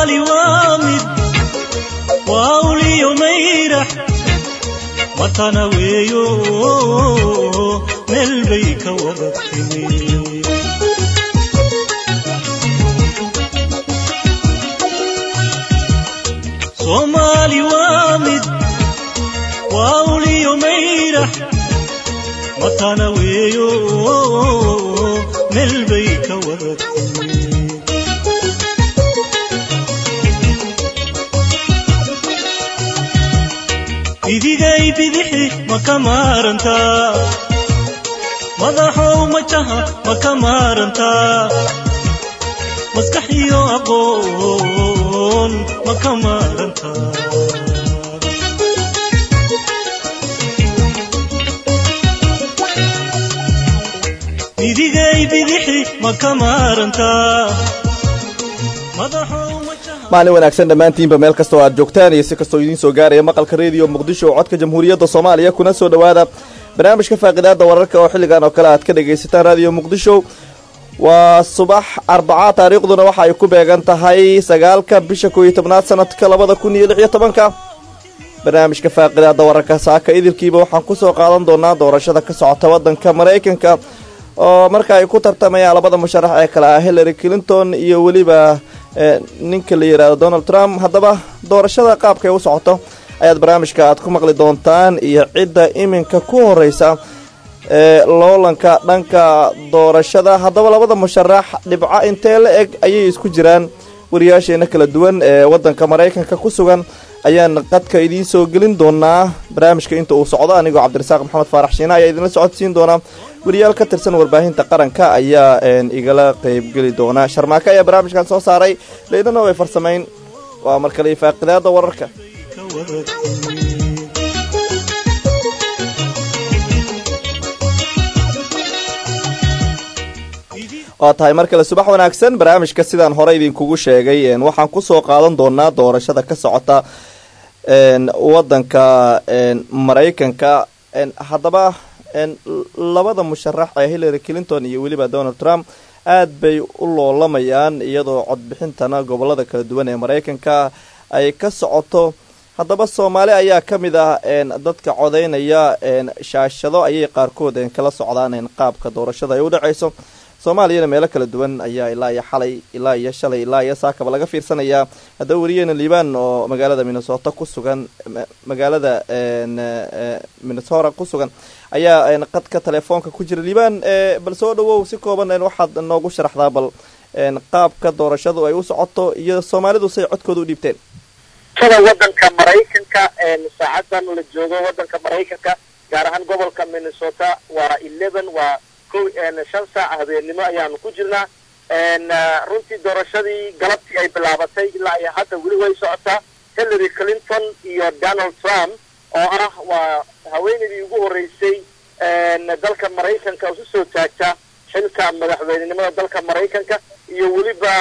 soomaali waa mid waa uliyo mayrax matana weeyo meel bay ka wada timi soomaali waa mid waa uliyo mayrax matana weeyo meel bay ka wada timi idigay bidixi ma ka maarantaa madaxow majaha ma ka maarantaa maskax iyo aqoon ma ka maarantaa idigay bidixi ma ka maarantaa madaxow majaha maalin wanaagsan dhammaantiinba meel kastoo aad joogtaan iyo si kastoo idiin soo gaaraya maqalka rediyo muqdisho oo codka jamhuuriyadda soomaaliya kuna soo dhowaada barnaamijka faaqidaada wararka oo xilligan oo kale aad ka dhagaysataan raadiyo muqdisho waa subax arbaca taariikhduna waxa ay ku beegan tahay sagaalka bisha koob iyo tobnaad sanadka labada kun iyo lix iyo tobanka barnaamijka faaqidaada wararka saaka idilkiiba waxaan kusoo qaadan doonaa doorashada ka socota wadanka maraykanka oo marka ay ku tartamayaan labada musharax ee kale ah hillary clinton iyo weliba ninka la yidhaahdo donald trump haddaba doorashada qaabkay u socoto ayaad barnaamijka aad ku maqli doontaan iyo cidda iminka ku horeysa ee loolanka dhanka doorashada haddaba labada musharax dhibco intee la eg ayay isku jiraan wariyaasheena kala duwan ee wadanka maraykanka ku sugan ayaan qadka idiin soo gelin doonaa barnaamijka inta uu socdo anigoo cabdirasaaq maxamed faarax shiina ayaa idinla socodsiin doonaa wariyaal ka tirsan warbaahinta qaranka ayaa igala qeybgeli doona sharmaake ayaa barnaamijkan soo saaray leydana way farsamayn waa markale faaqidaada wararka ka wada timi waa tahay mar kale subax wanaagsan barnaamijka sidaan hore idinkugu sheegay waxaan kusoo qaadan doonaa doorashada ka socota wadanka maraykanka haddaba labada musharax ee hillary clinton iyo weliba donald trump aad bay u loolamayaan iyadoo codbixintana gobolada kala duwan ee maraykanka ay ka socoto haddaba soomaali ayaa ka mid ah dadka codeynaya shaashado ayay qaarkood kala socdaan qaabka doorashada ay u dhaceyso soomaaliyana meelo kala duwan ayaa ilaa iyo xalay ilaa iyo shalay ilaa iyo saakaba laga fiirsanayaa haddaba weriyeena liibaan oo magaalada minnesota ku sugan magaalada minnesota ku sugan ayaa qadka telefoonka ku jira liibaan bal soo dhawow si kooban waxaad noogu sharaxdaa bal qaabka doorashadu ay u socoto iyo soomaalidu say codkooda u dhiibteen sida wadanka maraykanka saacadan la joogo wadanka maraykanka gaar ahaan gobolka minnesota waa eleven waa shan saac habeennimo ayaanu ku jirnaa runtii doorashadii galabtii ay bilaabatay ilaa iyo hadda weli way socotaa hillary clinton iyo donald trump oo ah waa haweenaydii ugu horreysay dalka maraykanka isu soo taagta xilka madaxweynenimada dalka maraykanka iyo weliba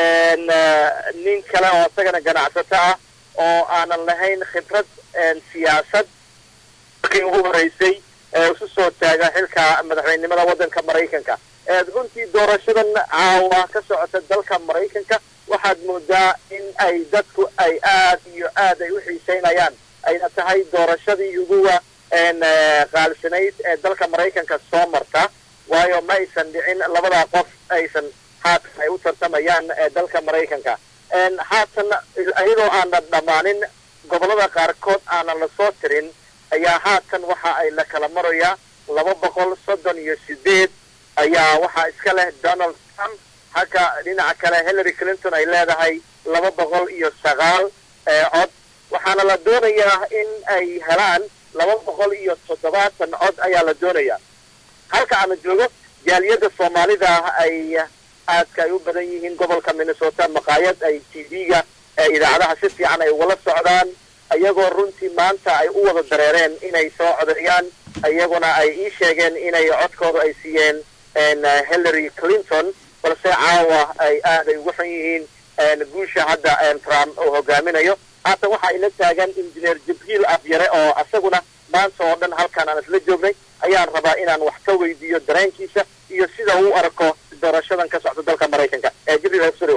nin kale oo isagana ganacsato ah oo aanan lahayn khibrad siyaasad markii ugu horreysay isu soo taaga xilka madaxweynenimada wadanka maraykanka runtii doorashadan caawa ka socota dalka maraykanka waxaad moodaa in ay dadku ay aad iyo aad ay u xiiseynayaan ayna tahay doorashadii uguwa qaalsanayd ee dalka maraykanka soo marta waayo ma aysan dhicin labadaa qof aysan haatan ay u tartamayaan dalka maraykanka haatan iyadoo aanan dhammaanin gobolada qaarkood aanan lasoo tirin ayaa haatan waxa ay la kala marayaa laba boqol soddon iyo sideed ayaa waxaa iska leh donald trump halka dhinaca kale hillary clinton ay leedahay laba boqol iyo sagaal cod waxaana la doonayaa in ay helaan laba boqol iyo toddobaatan cod ayaa la doonayaa halka aana joogo jaaliyadda soomaalida ay aadka ay u badan yihiin gobolka minnesota maqaayad ay t v-ga idaacadaha si fiican ay ugala socdaan iyagoo runtii maanta ay u wada dareereen inay soo codeeyaan iyaguna ay ii sheegeen inay codkooda ay siiyeen hillary clinton balse caawa ay aad ay ugu xun yihiin guusha hadda trump uu hogaaminayo haatan waxa ay la taagan injineer jibriil abyare oo isaguna maanta oo dhan halkaan aan isla joognay ayaan rabaa inaan wax ka weydiiyo dareenkiisa iyo sida uu arko doorashadan ka socda dalka maraykanka jibriil hosrow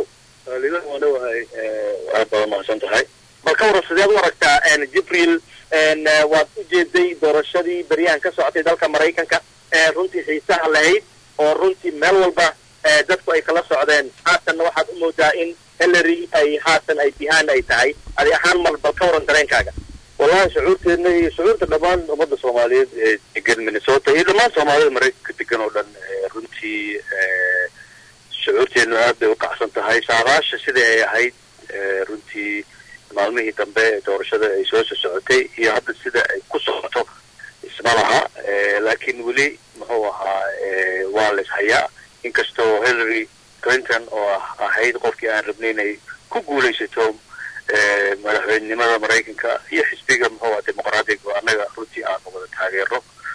liban waa dhawahay aad baad mahadsan tahay bal ka waran sideed u aragtaa jibriil waad u jeeday doorashadii beryahan ka socotay dalka maraykanka ee runtii xiisaha lahayd oo runtii meel walba dadku ay kala socdeen haatanna waxaad u moodaa in hillary ay haatan ay bihaan ay tahay adi ahaan mal bal ka waran dareenkaaga wallahi shucuurteedna iyo shucuurta dhammaan ummadda soomaaliyeed ee degan minnesota iyo dhammaan soomaalida maraykanka degan oo dhan runtii shucuurteedna aad bay u kacsan tahay saadaasha sidai ay ahayd runtii maalmihii dambe ee doorashada ay soo soo socotay iyo hadda sida ay ku socoto isma laha laakiin weli muxuu ahaa waa la ishayaa inkastoo hillary clinton oo ahayd qofkii aan rabnay inay ku guulaysato madaxweynenimada maraykanka iyo xisbiga muxuu aha dimuqraadiga annaga runtii aanu wada taageero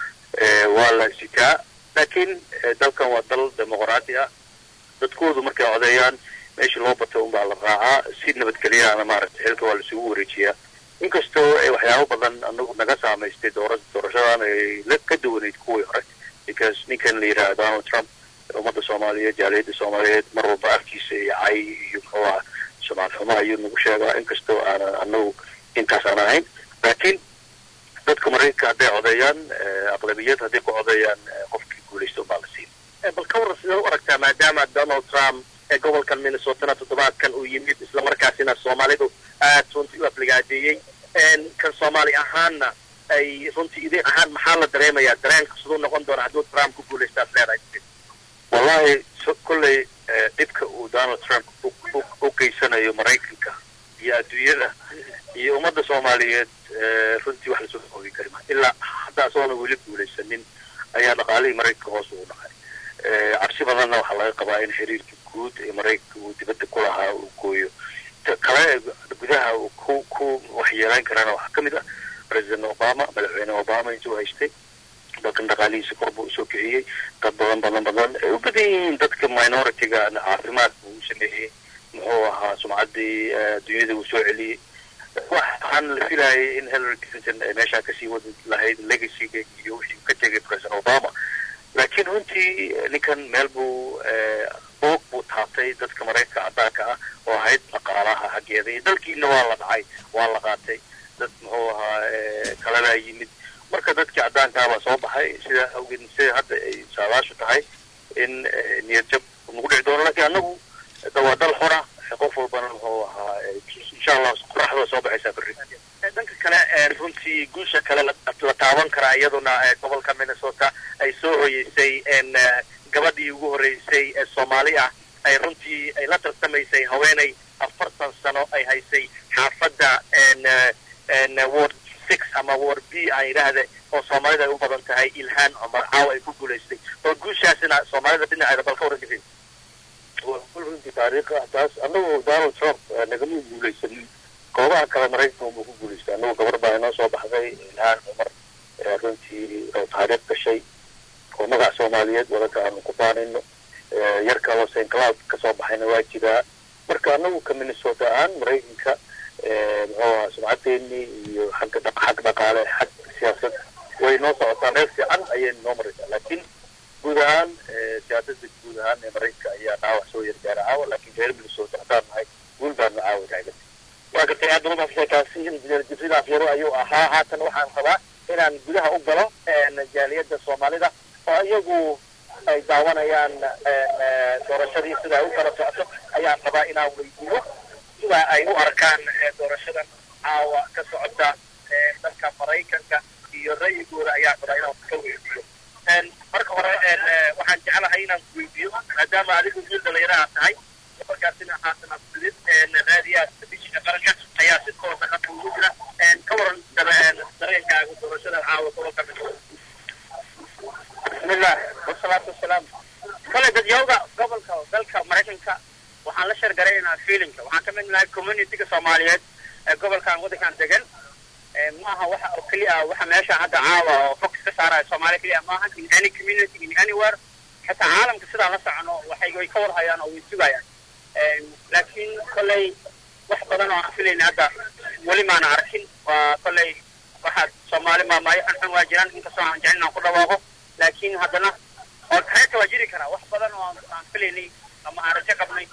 waa la sitaa laakiin dalkan waa dal dimuqraadi ah dadkoodu markay codeeyaan meeshii loo batay unbaa la raacaa si nabadgelyaana maaragtay xilka waa laisugu wareejiyaa inkastoo ay waxyaabo badan anagu naga saamaystay doora doorashadan ay la ka duwanayd kuwii hore because ninkan la yidhaha donald trump ummadda soomaaliyeed jaaliyadda soomaaliyeed mar walba afkiisa iyo cay iyo muxuu aha sumcad xumo ayuu nagu sheegaa inkastoo aanan anagu intaas aan ahayn laakiin dadka maraykanka hadday codeeyaan aqlabiyad hadday ku codeeyaan qofkii guulaysta unbaa la siin bal ka waran sidee u aragtaa maadaama donald trump ee gobolkan minnesotana toddobaadkan uu yimid islamarkaasina soomaalidu aad runtii u afligaadeeyey kan soomaali ahaanna ay runtii idin ahaan maxaa la dareemayaa dareenka siduu noqon doona hadduu trump ku guulaystaad leedahay wallahi kolley dhibka uu donald trump u geysanayo maraykanka iyo adduunyada iyo ummadda soomaaliyeed runtii wax lasoo oogi kari maa ilaa hadda asoona weli guulaysanin ayaa dhaqaalihii maraykanka hoos ugu dhacay cabsi badanna waxaa laga qabaa in xiriirka guud ee maraykanka uu dibadda ku lahaa uu gooyo kale gudaha uu ku ku waxyeelayn karana waxaa ka mid ah president obama madaxweyne obama intuu haystay dalkan dhaqaalihiisa kor buu usoo kiciyey dad badan badan badan ay u badan yihiin dadka minority-ga caafimaadka uu sameeyey muxuu ahaa sumcaddii adduunyada uu soo celiyey waxaan la filayay in hillary clinton ay meeshaa kasii wadi lahayd legacyga iyo wixii ka tegay president obama laakiin runtii ninkan meel buu boog buu taabtay dadka maraykanka caddaanka ah oo ahayd dhaqaalaha xaggeeda iyo dalkiina waa la dhacay waa la qaatay dad muxuu ahaa kalena yimid marka dadkii caddaankaa baa soo baxay sidaa awgeed sida hadda ay saadaashu tahay in niyad jab nagu dhici doono lakiin annagu waa dal xora qof walbana muxuu ahaa insha allah qoraxda soo baxaysaa berri dhanka kale runtii guusha kale la taaban karaa iyaduna gobolka minnesota ay soo hoyeysay gabadhii ugu horreysay ee soomaali ah ay runtii ay la tartamaysay haweenay afartan sano ay haysay xaafadda ward six ama ward b aan yidhaahda oo soomaalida ay u badan tahay ilhaan cumar caawa ay ku guulaystay oo guushaasina soomaalida dhinaceeda bal ka waran jirin waa kul runtii taariikh ah taas annagu donald trump nagama guulaysanin goobaha kale maraykanka unbuu ku guulaystay annagu gabar baa inoo soo baxday ilhaan cumar runtii oo taariikh gashay oo magac soomaaliyeed wadanka aanu ku baanayno yar kaloo st cloud kasoo baxayna waa jiraa marka annagu ka minnesota ahaan maraykanka muxuu ahaa sumcadeeni iyo xagga dha xag dhaqaale xag siyaasad way noo socotaa meel fiican ayay noo maraysaa laakiin guud ahaan siyaasada guud ahaan ee maraykanka ayaa dhaawac soo yargaara caawa laakiin reer minnesota haddaan nahay guul baanu caawa taagan waa gartay aad badan kaasi jibriil afyaro ayuu ahaa haatan waxaan rabaa inaan gudaha u galo jaaliyadda soomaalida oo iyagu ay daawanayaan doorashadii sida ay u kala socoto ayaan rabaa inaan weydiiyo sida ay u arkaan doorashadan caawa ka socota dalka maraykanka iyo ra'yigooda ayaan rabaa inaan ka weydiiyo marka hore waxaan jeclahay inaan weydiiyo maadaama adigu wiil dhalinyaraha tahay markaasina haatan abdulid raadiyaha telefishinka qaranka ayaa si toosa hadda ugu jira ka waran dareenkaaga doorashada caawa gobolka bismillah wasalaatu wasalaam kale dadyawga gobolka dalka maraykanka waxaan la shargaraynaa feelinka waxaan ka mid nahay communityga soomaaliyeed ee gobolkan waddankan degan maaha waxa oo keliya waxa meesha hadda caawa oo focus ka saaraya soomaaliya keliya maaha in any community in anywhere xitaa caalamka sidaan la socono waxay way ka warhayaan oo way sugayaan laakiin kolley wax badan oo aan filayna hadda weli maana arkin waa kolley waxaad soomaali maamaayo xunxun waa jiraan inkastoo aan jecel inaan ku dhawaaqo laakiin haddana oo kareeta waa jiri karaa wax badan oo aan filaynay ama aan rajo qabnay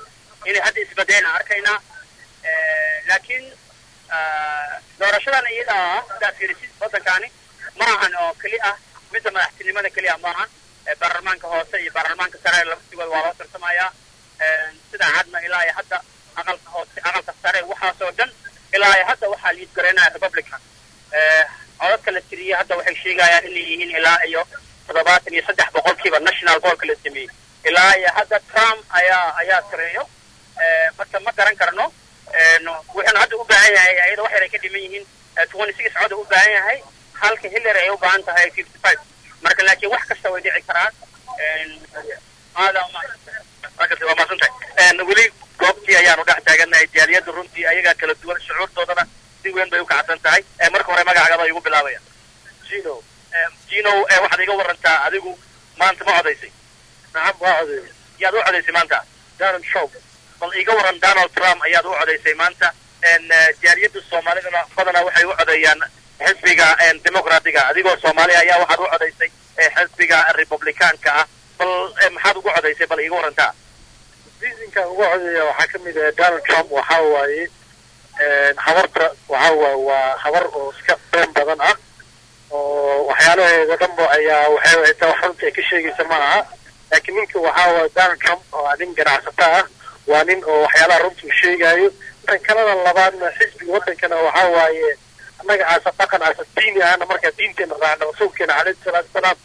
inay hadda isbedelaan arkaynaa laakiin doorashadan iyada ah sidaad fiirisid waddankaani ma ahan oo keli ah midda madaxtinimada keliya ma ahan baarlamaanka hoose iyo baarlamaanka sare laftigooda waa loo tartamayaa sidaa hadna ilaa iyo hadda aqalka hoose aqalka sare waxaasoo dhan ilaa iyo hadda waxaa liid garaynaya republican codadka la tiriyey hadda waxay sheegayaan inay yihiin ilaa iyo toddobaatan iyo saddex boqolkiiba national boolka la sameeyey ilaa iyo hadda trump ayaa ayaa tireeyo marka ma garan karno wuxuuna hadda u baahan yahay ayada wax yar ay ka dhiman yihiin twenty six cod u baahan yahay halka hillary ay u baahan tahay fifty five marka laakiin wax kasta way dhici karaan aada waa maadsantahay weli goobtii ayaanu dhex taaganahay jaaliyadda runtii ayagaa kala duwan shucuurtoodana si weyn bay u kacsan tahay marka hore magacagaba igu bilaabaya gino gino waxaad iga warantaa adigu maanta ma codaysay nacam waa codeeyay yaad u codaysay maanta donald trump bal iga waran donald trump ayaad u codaysay maanta jaaliyadda soomaalidana badanaa waxay u codeeyaan xisbiga dimuqraatiga adigoo soomaaliya ayaa waxaad u codaysay xisbiga republicaanka ah bal maxaad ugu codaysay bal iga warantaa reasonkan uga codeeya waxaa ka mid ah donald trump waxaa waaye habarta waxaa waaye waa habar oo iska been badan ah oo waxyaalaheeda dhanba ayaa waxay xitaa wax runta ay ka sheegaysa ma aha laakiin ninka waxaa waaye donald trump waa nin ganacsato ah waa nin oo waxyaalaha runta uu sheegaayo tan kalena labaadna xisbiga waddankana waxaa waaye annaga aasa dhaqan aasa diini ahna markaa diinteena raacna rasuulkeena calayhi salaatu wasalaam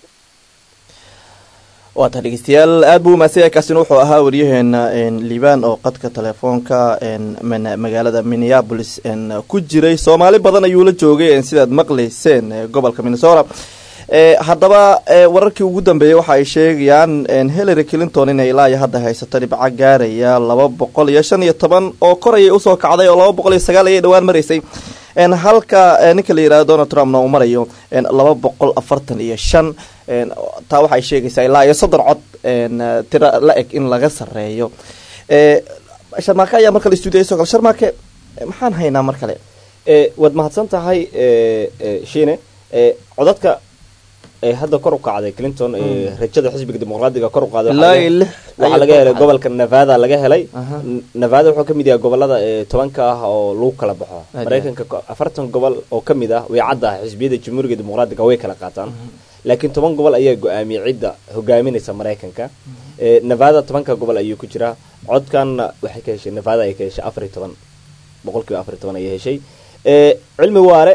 waa tahay dhegeystayaal aada buu umaadsan yahay kaasina wuxuu ahaa waryaheena liibaan oo qadka telefoonka magaalada minneabolis ku jiray soomaali badan ayuu la joogay sidaad maqlayseen gobolka minnesota haddaba wararkii ugu dambeeyey waxa ay sheegayaan hillary clinton inay ilaa iyo hadda haysato dhibco gaaraya laba boqol iyo shan iyo toban oo kor ayay usoo kacday oo laba boqol iyo sagaal ayay dhowaan maraysay halka ninka la yihahdo donald trumpna uu marayo laba boqol afartan iyo shan taa waxay sheegaysaa ilaa iyo soddon cod tiro la eg in laga sareeyo sharmaake ayaa mar kale stuudiya soo kale sharmaake maxaan haynaa mar kale waad mahadsan tahay shiine codadka hadda kor u kacday clinton rajada xisbiga dimuqraadiga kor u qaaday waxaa laga helay gobolka nevada laga helay nevada wuxuu kamid yahay gobolada tobanka ah oo lagu kala baxo maraykanka afartan gobol oo kamid ah way cadda ah xisbiyada jamhuuriga dimuqraadiga way kala qaataan laakiin toban gobol ayaa go-aamiyay cidda hogaaminaysa maraykanka nevada tobanka gobol ayuu ku jiraa codkanna waxay ka heshay nevada ay ka heshay afar iyo toban boqol kiiba afar iyo toban ayay heshay cilmi waare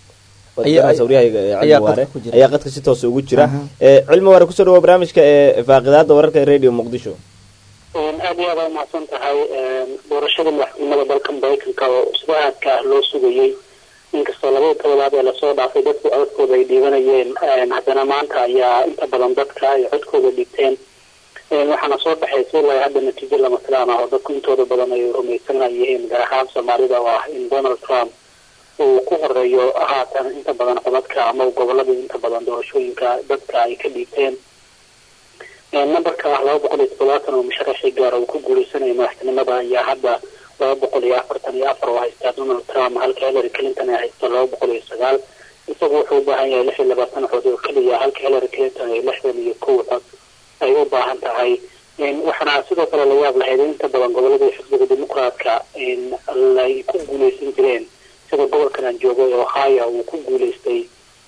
ayaa qadka si toosa ugu jira cilmi waare kusoo dhawo barnaamijka ee faaqidaada wararka radio muqdisho aad iyo aad aa umahadsan tahay doorashada madaxtinimada dalka maraykanka oo sida aadka ah loo sugayey inkastoo labada toddobaad ee lasoo dhaafay dadku codkooda ay dhiibanayeen haddana maanta ayaa inta badan dadka ay codkooda dhigteen waxaana soo baxaysa ilaa hadda natiijo lama filaan ah oo dadku intooda badan ay rumaysanayeen gaar ahaan soomaalida oo ah in donald trump uu ku horeeyo haatan inta badan codadka ama gobolada inta badan doorashooyinka dadka ay ka dhiibteen numberka ah laba boqol iyo toddobaatan oo musharaxii gaara uu ku guuleysanaya madaxtinimada ayaa hadda laba boqol iyo afartan iyo afar oo haystaa donald trump halka hillary clinton ay haysto laba boqol iyo sagaal isagu wuxuu u baahan yahay lix iyo labaatan cod oo keliya halka hillary clinton ay lixdan iyo kow cod ay u baahan tahay waxaana sidoo kale la yaab lahayd in inta badan goboladii xisbiga dimuqraadka ay ku guuleysan jireen sida gobolkan aan joogay ohio uu ku guuleystay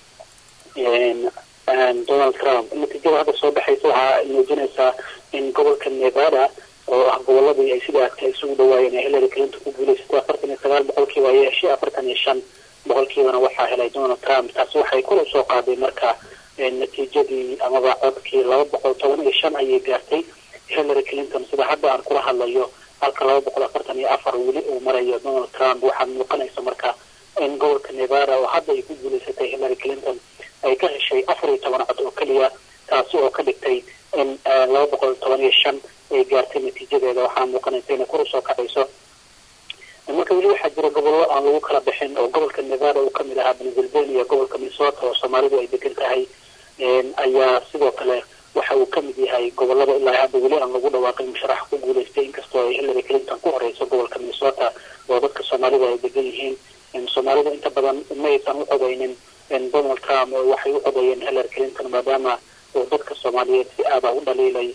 donald trump natiijada hadda soo baxaysa waxaa muujinaysaa in gobolka nevada oo ah goboladii ay sida adka isugu dhawaayeen ee hillary clinton ku guuleysatay afartan iyo sagaal boqolkiiba ayay heshay afartan iyo shan boqolkiibana waxaa helay donald trump taasi waxay kor usoo qaaday marka natiijadii amaba codkii laba boqol toban iyo shan ayay gaartay hillary clinton sida hadda aan kula hadlayo halka laba boqol afartan iyo afar weli uu marayo donald trump waxaa muuqanaysa marka in gobolka nevada oo hadda ay ku guuleysatay hillary clinton ay ka heshay afar iyo toban cod oo keliya taasi oo ka dhigtay in laba boqol toban iyo shan ay gaartay natiijadeeda waxaa muuqanaysa inay kor usoo kacayso marka weli waxaa jira gobollo aan lagu kala bixin oo gobolka nevada uu kamid ahaa pennsylvania gobolka minnesota oo soomaalidu ay degan tahay ayaa sidoo kale waxa uu kamid yahay gobolada ilaa hadda weli aan lagu dhawaaqin musharax ku guuleystay inkastoo ay hillary clinton ku horeyso gobolka minnesota oo dadka soomaalida ay degan yihiin soomaalida inta badan ma aysan u codeynin donald trump waxay u codeeyeen hillary clinton maadaama uu dadka soomaaliyeed si aada u dhaliilay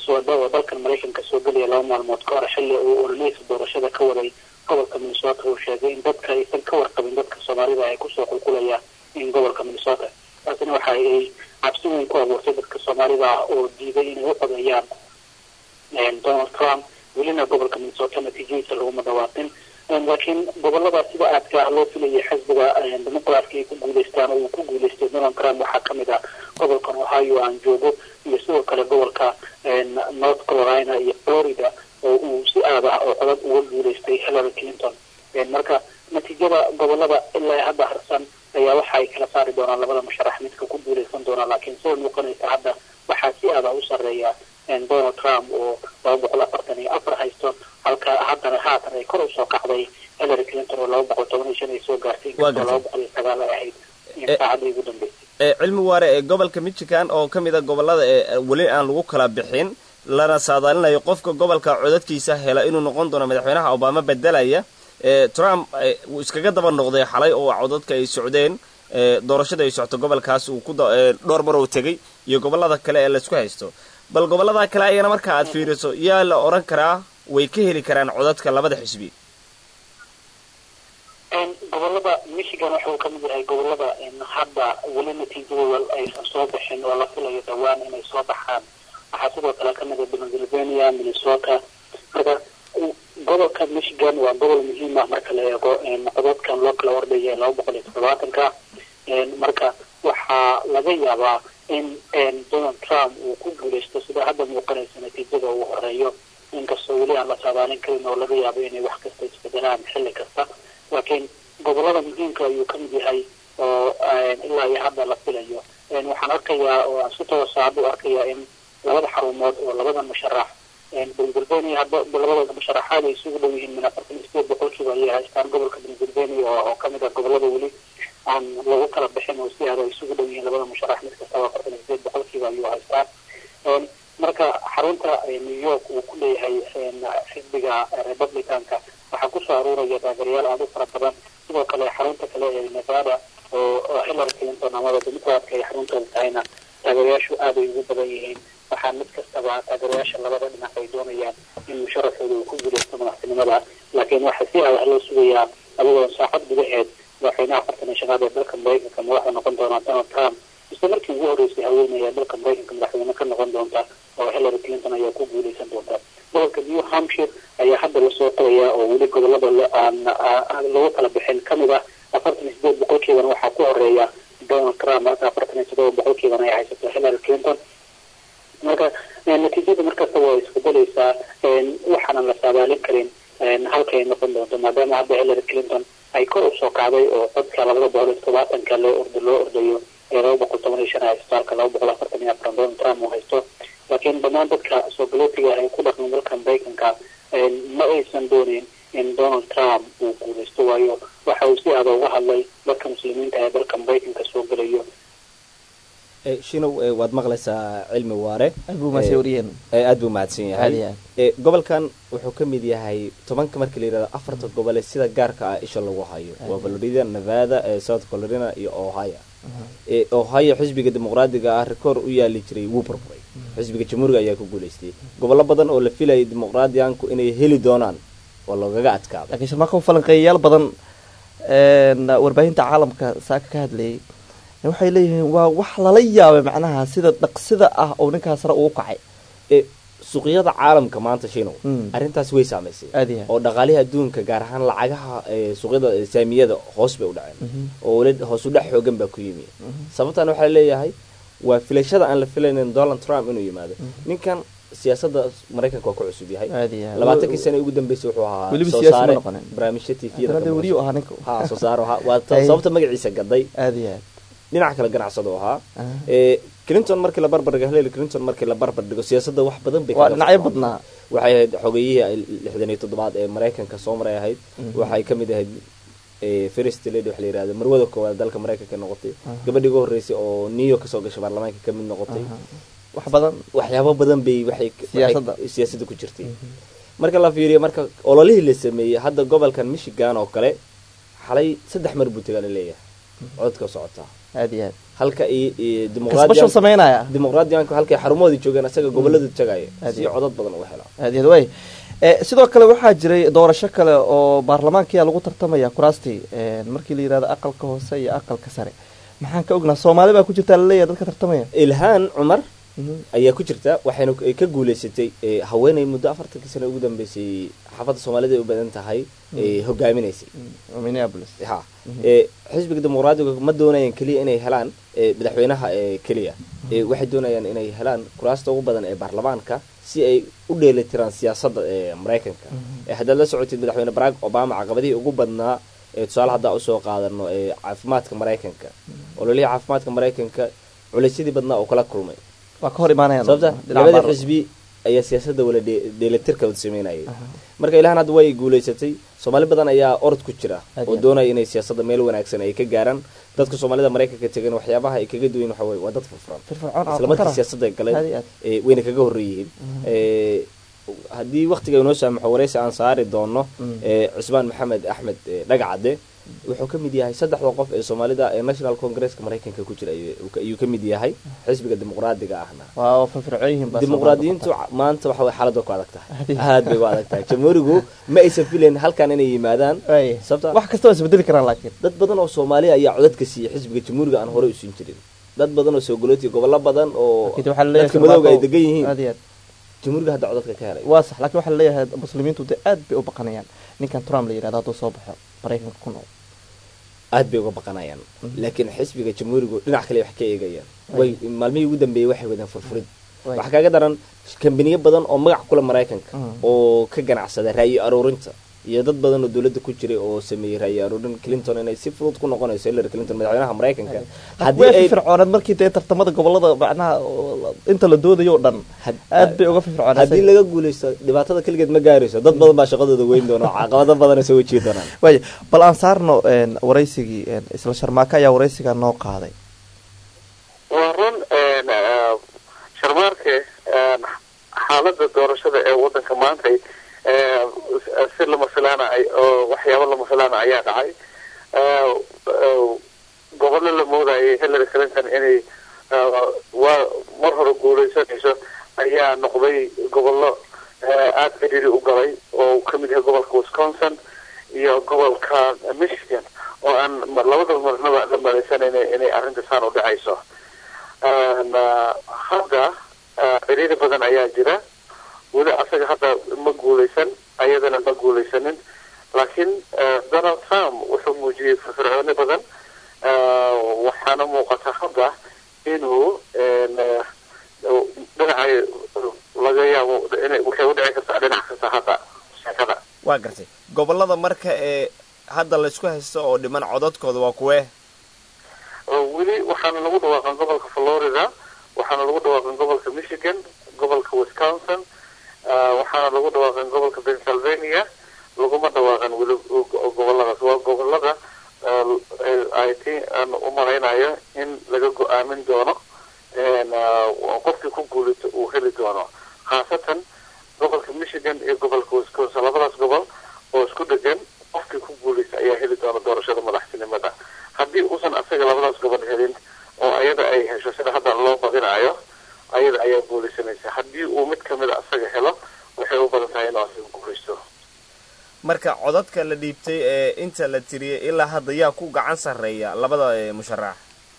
soo dhawa dalkan maraykanka soo gelaya laba maalmood ka hor xilli uu ololeysa doorashada ka waday gobolka minnesota uu sheegay in dadka aysan ka warqabin dadka soomaalida ay kusoo qulqulaya in gobolka minnesota taasina waxa ay cabsi weyn ku abuurtay dadka soomaalida ah oo diiday inay u codeeyaan donald trump welina gobolka minnesota natiijadiisa laguma dhawaaqin laakiin gobolada sida aadka loo filayay xisbiga dimuqraadka ay ku guuleystaan oo uu ku guuleystay donald trump waxaa kamid ah gobolkan ohio aan joogo iyo sidoo kale gobolka north carolina iyo florida oo uu si aad ah oo codad uga guuleystay hillary clinton marka natiijada gobolada ilaa hadda harsan ayaa waxa ay kala saari doonaan labada musharax midka ku guuleysan doona laakiin sida muuqanaysa hadda waxaa si aada u sareeya donald trump oo laba boqol afartan iyo afar haysto halka haddana haatan ay kor usoo kacday hillary clinton oo laba boqol toban iyo shan ay soo gaartay inkastoo laba boqol iyo sagaal ay ahayd saacadii ugu dambeysay cilmi waare ee gobolka michigan oo ka mid a gobolada ee weli aan lagu kala bixin lana saadaalinayo qofka gobolka codadkiisa hela inuu noqon doono madaxweynaha obama bedelaya trump wuu iskaga daba noqday xalay oo codadka ay socdeen doorashada ay socto gobolkaas uu ku dhowr mar uu tegay iyo gobolada kale ee laisku haysto bal gobolada kale ayana marka aad fiiriso yaa la odhan karaa way ka heli karaan codadka labada xisbi gobolada michigan wuxuu ka mid yahay gobolada hadda weli natiijadooda aysan soo bixin oo la filayo dhawaan inay soo baxaan waxaa sidoo kale kamid ah pennsylvania minnesota marka gobolka michigan waa gobol muhiim ah marka la eego codadkan loo kala ordhaya laba boqol iyo toddobaatanka marka waxaa laga yaabaa in donald trump uu ku guuleysto sida hadda muuqanaysa natiijada uu horeeyo inkastoo weli aan la saadaalin karin oo laga yaabo inay wax kasta isbedelaan xilli kasta laakiin gobolada muhiimka ayuu ka mid yahay oo ilaa iyo hadda la filayo waxaan arkayaa oo aan si toosa hadda u arkayaa in labada xarumood oo labada musharax pennsylvania hadda labada musharaxaad ay isugu dhow yihiin min afartan iyo sideed boqolkiiba ayay haystaan gobolka pennsylvania oo kamid ah gobolada weli aan lagu kala bixin oo si aad ay isugu dhow yihiin labada musharax mid kastaba afartan iyo sideed boqolkiiba ayuu haystaa marka xarunta new york uu ku leeyahay xisbiga republicanka waxaa kusoo aruuraya taageerayaal aada u fara badan sidoo kale xarunta kale ee nevada oo hillary clinton amaba democratka ay xaruntooda tahayna taageerayaashu aada ay ugu badan yihiin waxaa mid kastaba taageerayaasha labada dhinac ay doonayaan in musharaxooda uu ku guuleysto madaxtinimada laakiin waxaa si adah loo sugayaa adigoo saacad gudaheed madaxweynaha afartan iyo shanaad ee dalka maraykanka madaxda noqon doona donald trump isla markii ugu horreysay haweenaya dalka maraykanka madaxweyne ka noqon doonta oo hillary clinton ayaa ku guuleysan doonta gobolka new hampshire ayaa hadda lasoo qorayaa oo weli gobolada aan lagu kala bixin kamid ah afartan iyo sideed boqolkiibana waxaa ku horeeya donald trump marka afartan iyo todoba boqolkiibana ay haysato hillary clinton marka natiijada markasta waa isbedeleysaa waxaanan la saadaalin karin halkay noqon doonto maadaama hadda hillary clinton ay kor usoo kacday oo codka labada boqol iyo todobaatanka loo ordo loo ordayo ee laba boqol toban iyo shan haysto halka laba boqol afartan iyo afran donald trump uu haysto laakiin dhammaan dadka soo galootiga ay ku dhaqmin dalka maraykanka ma aysan dooneyn in donald trump uu guuleysto waayo waxa uu si aada uga hadlay dadka muslimiinta ee dalka maraykanka soo gelayo shinow waad maqlaysaa cilmi waare aad buu mahadsan yahay gobolkan wuxuu ka mid yahay tobanka markii la yihahdo afarta gobole sida gaarka ah isha lagu hayo waa florida nevada south carolina iyo ohio ohio xisbiga dimuqraadiga ah rikoor u yaali jiray wuu burburay xisbiga jamhuuriga ayaa ku guuleystay gobollo badan oo la filayay dimuqraadiyaanku inay heli doonaan oo lagaga adkaado lakiin sharmaako falanqeeyayaal badan warbaahinta caalamka saaka ka hadlayay waxay leeyihiin waa wax lala yaabay macnaha sida dhaqsida ah oo ninkaas sare uu kacay suuqyada caalamka maanta shinow arrintaas way saamaysay oo dhaqaalihii adduunka gaar ahaan lacagaha suuqyada saamiyada hoos bay u dhaceen oo weli hoos u dhex xoogan baa ku yimi sababtan waxaa leeyahay waa filashada aan la filaynin donald trump inuu yimaado ninkan siyaasada maraykanka waa ku cusub yahay labaatankii sane ugu dambeysay wuxuu ahaa soo saare barnaamijya tviyada soo saare waa sababta magaciisa gaday dhinaca kale ganacsado ahaa clinton markii la barbar dhigo hillary clinton markii la barbar dhigo siyaasadda wax badan bay waa dhinacyo badnaa waxay ahayd xogeyihii lixdan iyo toddobaad ee maraykanka soo maray ahayd waxay kamid ahayd first lady waxa la yirahda marwada koowaad dalka maraykanka noqotay gabadhii ugu horreysay oo new york kasoo gashay baarlamaanka kamid noqotay wax badan waxyaabo badan bay waxay siyaasadda ku jirtay marka la fiiriyo marka ololihii la sameeyey hadda gobolkan michigan oo kale xalay saddex mar buu tagaa la leeyahay codka socotaa aad iyo aad halka iyo kasbashan dimuqraadiyan sameynaya dimuqraadiyanku halkay xarumahoodii joogeen isaga gobolada tagaya Aad si iyo- codad badan uga hela aad iyo aad way Eh, sidoo kale waxaa jiray doorasho kale oo baarlamaankiyaa lagu tartamaya kuraastii eh, markii la yidhahdo aqalka hoose iyo aqalka sare maxaan ka ognaa soomaali baa ku jirtaa laleeyahay dadka tartamaya ilhaan cumar Mhm. ayaa ku jirta waxayna ku- ka guuleysatay eh, haweeney muddo afartankii sano ugu dambeysay xaafadda soomaalida ay u badan tahay ee hogaaminaysay Mm, minneapolis ha ee xisbiga dimuqraadiga ma doonayaan keliya inay helaan ee madaxweynaha ee keliya ee waxay doonayaan inay helaan kuraasta ugu badan ee baarlamaanka si ay u dheelitiraan siyaasadda ee maraykanka ee haddaad la socotid madaxweyne barack obama caqabadihii ugu badnaa ee tusaale haddaa usoo qaadano ee caafimaadka maraykanka ololihii caafimaadka maraykanka culaysyadii badnaa oo kala kulmay waa ka hor imaanayaan sababta dhinaca labada baar- xisbi ayaa siyaasadda wala dhe- dheelitirka wada sameynayay marka ilahan hadda way guulaysatay soomaali badan ayaa orod ku jira Aad oo iyo aad. doonaya inay siyaasadda meel wanaagsan ay ka gaaraan dadka soomaalida maraykanka tegan waxyaabaha ay kaga duwan waxa weye waa dad furfuran firfircoon oo isla markii khatara. siyaasadda Aad iyo galeen aad. ee, wayna kaga horreeyihiin Ee, haddii waktiga inoo saamaxo wareysi aan saari doono ee, cusmaan maxamed axmed ee, dhagacade wuxuu ka mid yahay saddexda qof ee soomaalida ee national congresska maraykanka ku jira ayuu ayuu ka mid yahay xisbiga dimuqraadiga ahna waa firfircoon yihiin baa dimuqraadiyiintu Soomaalidu maanta waxa way xaaladda ku adag tahay Aad iyo aad bay u adag tahay jamhuurigu ma aysan filayn halkan inay yimaadaan Waay. sababta wax kasta waa isbedeli karaan laakiin dad badan oo soomaaliya ayaa codadka siiyey xisbiga jamhuuriga aan horey usiin jirin dad badan oo soogolootiya gobollo badan oo Laakiin waxaa laleeyahay dadka madowga ay Farmaajo- degan yihiin aad iyo aad jamhuuriga hadda codadka ka helay waa sax laakiin waxaa laleeyahay muslimiintu de aad bay u baqanayaan ninkan trump la yidhahdo hadduu soo baxo maraykanka ku nool aad bay uga baqanayaan laakiin xisbiga jamhuurigu dhinac kale wax ka eegayaan way maalmihii ugu dambeeyey waxay wadeen furfurid Way. waxaa kaaga daran kambaniyo badan oo magac kula maraykanka Mm. oo ka ganacsada ra'yi aruurinta iyo dad badan oo dowladda ku jiray oo sameeyey ra'yi aruurin clinton inay si fudud ku noqonayso hillary clinton madaxweynaha maraykanka haddii way ay firfircoonad markii dee tartamada gobolada macnaha oo inta la doodayo o dhan had- aad bay uga firfircoonaa haddii laga guulaysto dhibaatada keligeed ma gaarayso dad badan baa shaqadooda weyn doona oo caqabado badan soo wajihi doonaan waaya bal aan saarno een, waraysigii een, isla sharmaaka ayaa waraysiga noo qaaday waa run een, eh, sharmaarke een, xaaladda doorashada ee wadanka maanta eh, si lama filaana ay- oo waxyaabo lama filaana ayaa dhacay Eh, eh, gobollo la moodayay hillary clinton inay eh, waa mar hore guuleysanayso ayaa noqday gobollo eh, aada cidhiri u galay oo uu ka mid yahay gobolka wisconsin iyo gobolka michigan oo aan ma- labadaba marnaba la malaysanayna inay arrinta saan u dhacayso Een, eh, hadda eh, cidhiiri badan ayaa jira weli asaga hadda ma guuleysan ayadana ma guuleysanin laakiin eh, donald trump wuxuu muujiyey firfircooni badan Eh, waxaana muuqata hadda inuu een, eh, dhinacay laga yaabo inay waxay u dhici kartaa dhinac kasta hadda sheekada waa gartay gobolada marka ee hadda laysku haysto oo dhiman codadkooda waa kuwee oo weli waxaana lagu dhawaaqan gobolka florida waxaana lagu dhawaaqan gobolka michigan gobolka wisconsin ah, waxaana lagu dhawaaqan gobolka pennsylvania laguma dhawaaqan weli go- goboladaas waa gobolada ah, i think aan u malaynayo in laga go-aamin doono een, ah, qofkii ku guulito uu heli doono khaasatan gobolka michigan iyo gobolka wisconsin labadaas gobol oo isku dhegan qofkii ku guuleysta ayaa heli doona doorashada madaxtinimada haddii uusan asaga labadaas gobol helin oo ayada ay hesho sida hadda loo badinayo ayada ayaa guuleysanaysa haddii uu mid kamida asaga helo waxay u badan tahay inuu asaga guuleysto marka codadka la dhiibtay ee inta la tiriyey ilaa hadda yaa ku gacan sarreeya labada ee musharax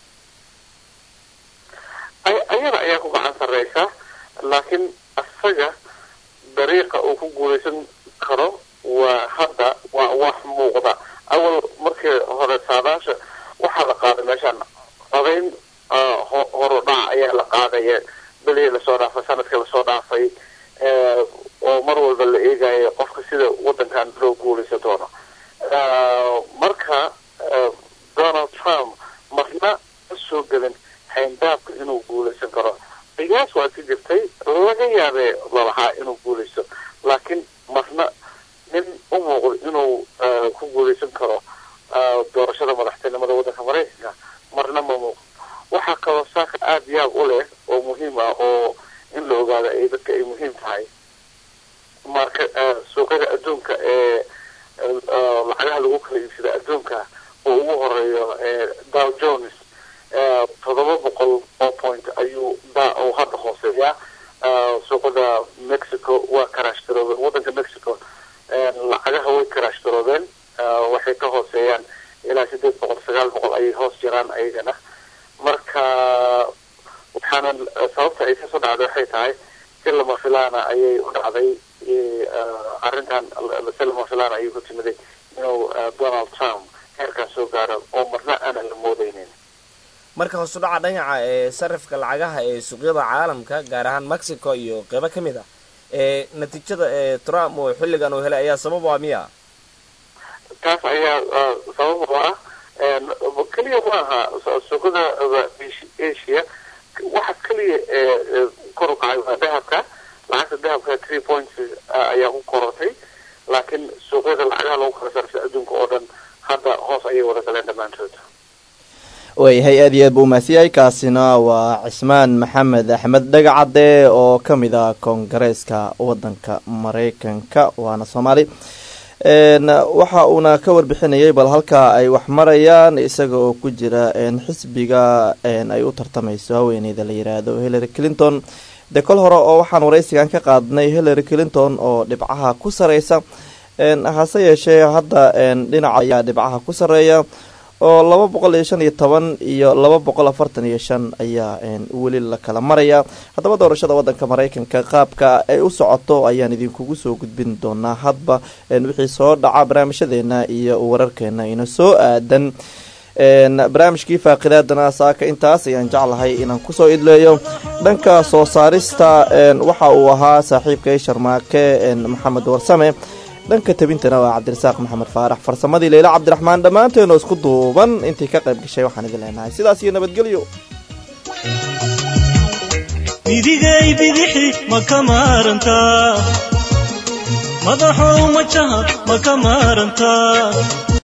ay- ayada ayaa ku gacan sarreysa laakiin asaga dariiqa uu ku guuleysan karo waa hadda waa wax muuqda awal markii hore saadaasha waxaa la qaaday meeshaan codayn ah, ho- horudhac ayaa la qaadaya belihii lasoo dhaafay sanadkii lasoo dhaafay eh, oo mar walba la eegayo qofka sida wadankan loo guuleysan doono Ah, marka eh, donald trump marna ma soo gelin xayndaabka inuu guuleysan karo qiyaas waa ka jirtay laga yaabee lalahaa inuu guuleysto laakiin marna nin u muuqdo inuu eh, ku guuleysan karo ah, doorashada madaxtinimada waddanka maraykanka marna ma muuqdo waxaa kaloo saaka aada yaab u leh oo muhiim ah oo in la ogaado ay dadka ay muhiim tahay marka eh, suuqyada adduunka ee eh, lacagaha lagu kala iibsada adduunka oo ugu horeeyo eh, dow jones toddoba boqol oo point ayuu da uu hadda hooseeyaa suuqada mexico waa karaashgaroobeen waddanka mexico lacagaha way karaashgaroobeen waxay ka hooseeyaan ilaa sideed boqol sagaal boqol ayay hoos jiraan ayagana marka waxaana sababta ay kasoo dhacday waxay tahay si lama filaana ayay u dhacday arrintan si lama filaana ayay ku timiday inuu donald trump heerkaas soo gaaro oo marna aanan la moodeynin marka hoos u dhaca dhinaca ee sarifka lacagaha ee suuqyada caalamka gaar ahaan mexico iyo qeybo ka mid ah ee natiijada ee trump oo xilligan uu helay ayaa sabab u ah miya taas ayaa sabab u ah keliya maaha suuqada asia waxa keliya kor u kacay waa dahabka lacagta dahabka three points ayaa ku korortay laakiin suuqyada lacagaha lagu kala sarfay adduunka oo dhan hadda hoos ayay wada galeen dhammaantood waayahay aad iyo aad buu umahadsiyay kaasina waa cismaan maxamed axmed dhagacadde oo ka mid ah koongareeska waddanka maraykanka waana soomaali waxa uuna ka warbixinayay bal halkaa ay wax marayaan isaga oo ku jira xisbiga ay u tartamayso haweeneyda la yiraahdo hillary clinton dee kol hore oo waxaan waraysigan ka qaadnay hillary clinton oo dhibcaha ku sareysa hase yeeshee hadda dhinaca ayaa dhibcaha ku sareeya oo laba boqol iyo shan iyo toban iyo laba boqol afartan iyo shan ayaa weli la kala maraya haddaba doorashada wadanka maraykanka qaabka ay u socoto ayaan idinkugu soo gudbin doonaa hadba wixii soo dhaca barnaamijyadeena iyo wararkeena ina soo aadan barnaamijkii faaqidaadana saaka intaas ayaan jeclahay inaan kusoo idleeyo dhanka soo saarista waxa uu ahaa saaxiibkay sharmaake maxamed warsame dhanka tabintana waa cabdirasaaq maxamed faarax farsamadii leyla cabdiraxmaan dhammaanteeno isku duuban intii ka qayb gashay waxaan idin leenahay sidaas iyo nabadgelyo midigay bidixi ma ka maarantaa madaxow majaha ma ka maarantaa